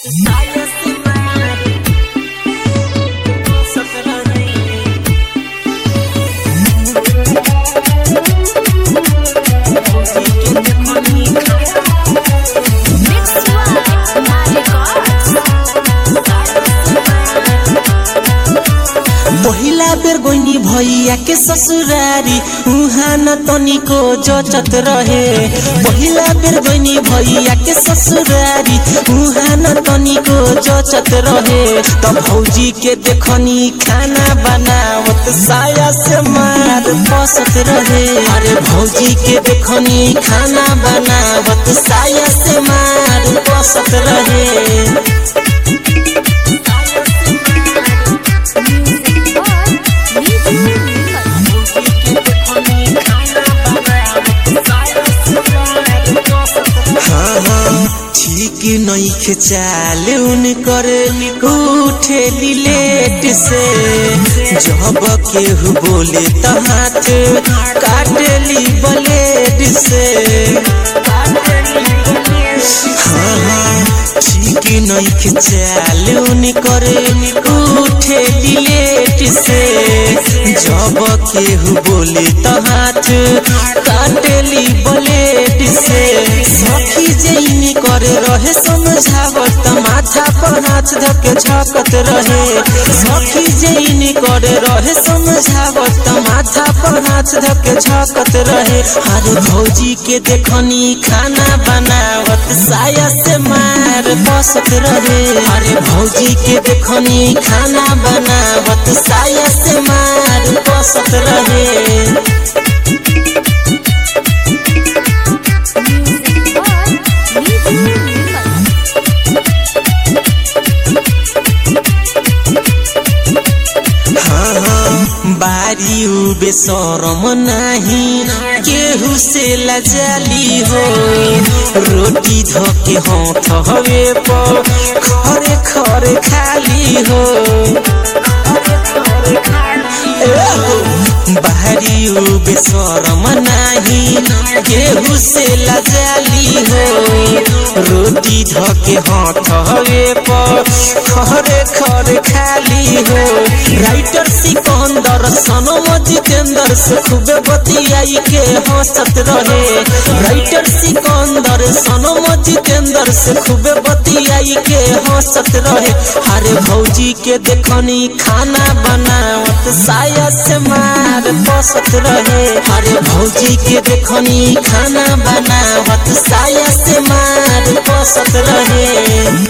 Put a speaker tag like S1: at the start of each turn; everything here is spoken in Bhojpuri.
S1: पहिला बेर गोइनी भैया के ससुरारी उहाँ न तनिको जचत रहे पहिला बेर गोइनी भैया के ससुरारी उहाँ न तनिको जचत रहे त भौजी के देखनी खाना बनावत साया से मार बसत रहे अरे भौजी के देखनी खाना बनावत साया से मार बसत रहे हाँ हाँ ठीक नईखे चाल उनकर उठे लेट से जब केहू बोले त हाथ काटली ब्लेड से हाँ हाँ ठीक नईखे चाल उनकर उठे लेट से जब केहू बोले त हाथ काटली ब्लेड से सखी जैनी करे रहे समझावत त माथा पर हाथ धके झकत रहे सखी जैनी करे रहे समझावत त माथा पर हाथ धके झकत रहे अरे भौजी के देखनी खाना बनावत साया से मार बसत रहे अरे भौजी के देखनी खाना बनावत साया से मार बसत रहे हाँ हाँ बारी उबे शरम नाही केहू से लजाली हो रोटी धोके हाथ हवे पर खरे खरे खाली हो बाहरी उबे शरम नाही केहू से लजाली हो रोटी धोके हाथ हवे पर खरे खरे खाली हो राइटर सिकंदर सनम जितेंद्र से खूबे बतियाई के हंसत रहे राइटर सिकंदर सनम जितेंद्र से खूबे बतियाई के हंसत रहे अरे भौजी के देखनी खाना बनावत साया से मार बसत रहे अरे भौजी के देखनी खाना बनावत साया से मार बसत रहे